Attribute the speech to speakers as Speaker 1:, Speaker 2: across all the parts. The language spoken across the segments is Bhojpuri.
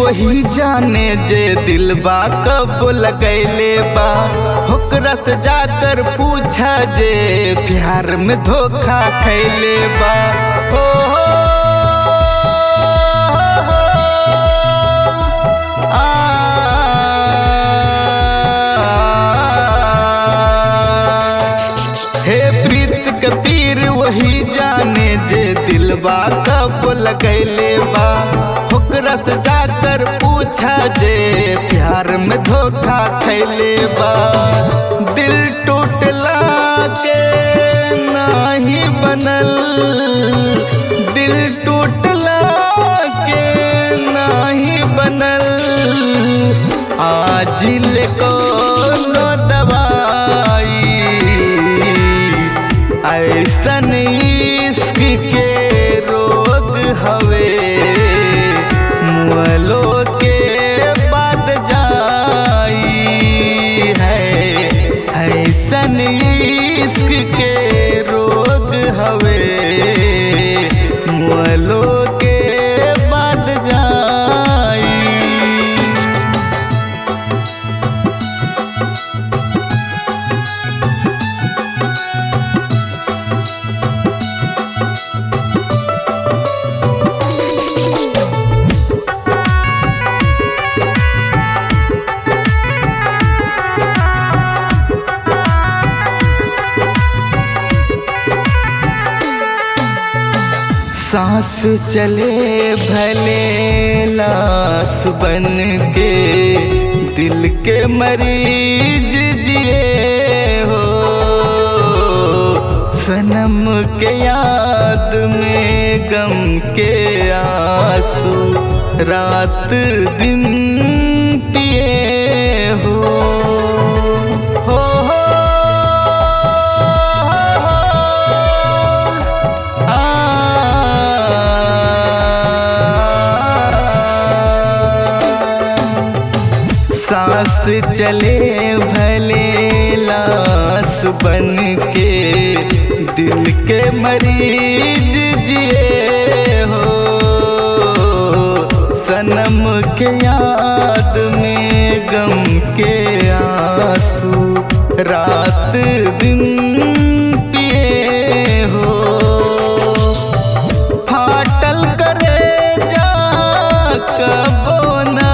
Speaker 1: वही जाने जे दिलबा कब लगैले बा ओकरा से जाकर पूछा जे प्यार में धोखा खैले बा हो हो, आ, हे प्रीत के पीर वही जाने जे दिलबा कब लगैले बा ओकरा से जाकर पूछा जे प्यार में धोखा खैले बा दिल टूटला के नाही बनल दिल टूटला के नाही बनल आज ले कोनो दवाई ऐसन इश्क के रोग हवे मुअलो के बाद जाई है ऐसन इश्क के रोग हवे मुअलो के बाद जाई सांस चले भले लाश बन के दिल के मरीज जिए हो सनम के याद में गम के आंसू रात दिन पिए हो हो हो सांस चले भले लाश बन के दिल के मरीज जिए हो सनम के याद में गम के आंसू रात दिन पिए हो फाटल करे जा कबोना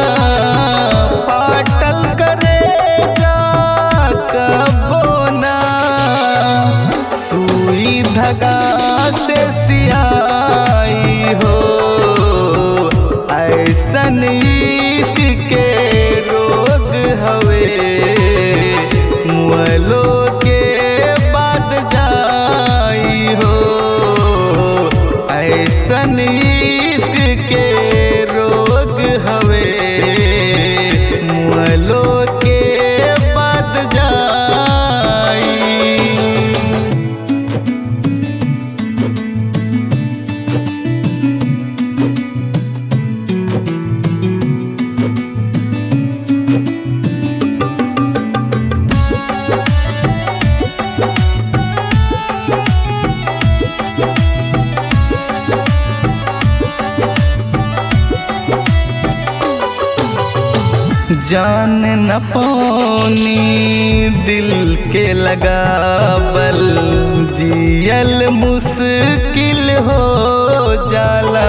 Speaker 1: फाटल करे जा कबोना सुई धगा से सियाई हो ऐसन इश्क के रोग हवे मुअलो के बाद जाई हो ऐसन इश्क के रोग हवे मुअलो के बाद जाई जान न पानी दिल के लगावल जियल मुश्किल हो जाला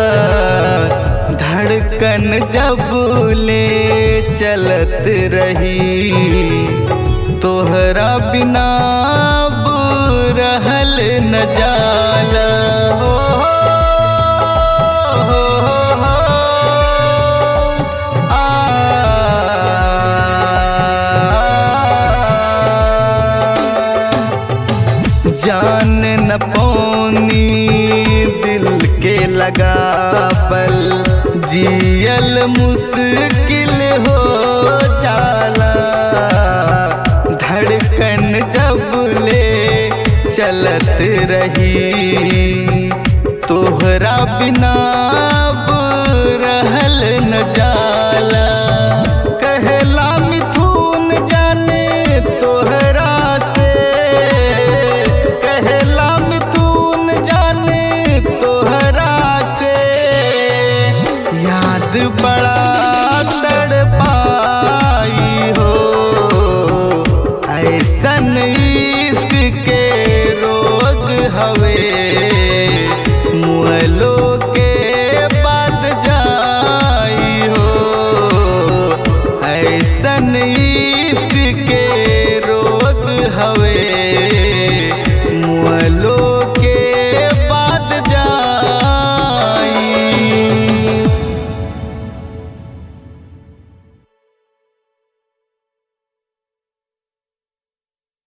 Speaker 1: धड़कन जब ले चलत रही तोहरा बिना अब रहल न जाला हो हो हो हो जान न पौनी दिल के लगावल जियल मुश्किल हो जाला धड़कन जब ले चलत रही तोहरा बिना अब रहल न जाला कहला मिथुन जाने तोहरा से कहला मिथुन जाने तोहरा के याद बड़ा ऐसन ई